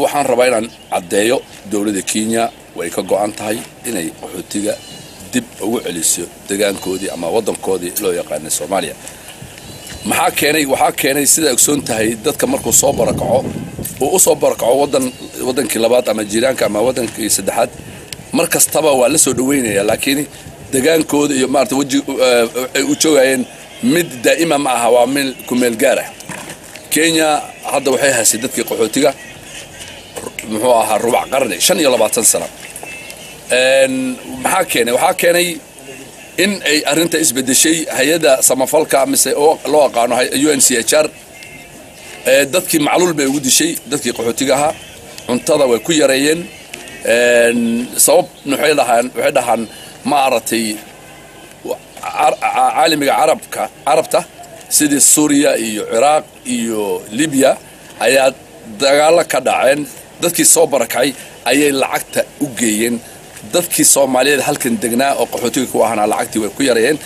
waxaan rabaa inaan caddeeyo dowladda kenya way ka go'an tahay inay qaxootiga dib ugu celiso degaankoodii ama waddankoodii loo yaqaanay soomaaliya maxaa keenay waxaa keenay sidaa ogsoon tahay dadka markuu soo barakaco uu u soo barakaco wadan waddankii labaad ama jiiraanka ama waddankii saddexaad mar kastaba waa la soo dhaweynaya laakiin degaankooda iyo maarata weji ay u joogayeen mid daa'ima ma aha waa meel ku meel gaar ah kenya hadda waxay haysay dadkii qaxootiga muxuu ahaa rubac qarni shan iyo labaatan sano maxaa keenay waxaa keenay in ay arrinta isbedeshay hay-adda samafalka mise oo loo aqaano u n c h r dadkii macluul bay ugu dishay dadkii qaxootiga ahaa cuntada way ku yareeyeen sabab waxay dhahaan waxay dhahaan ma aratay caalamiga carabka carabta sidii suuriya iyo ciraaq iyo libiya ayaa dagaalo ka dhaceen dadkii soo barakacay ayay lacagta u geeyeen dadkii soomaaliyeed halkan degnaa oo qaxootiga ku ahaana lacagtii way ku yareeyeen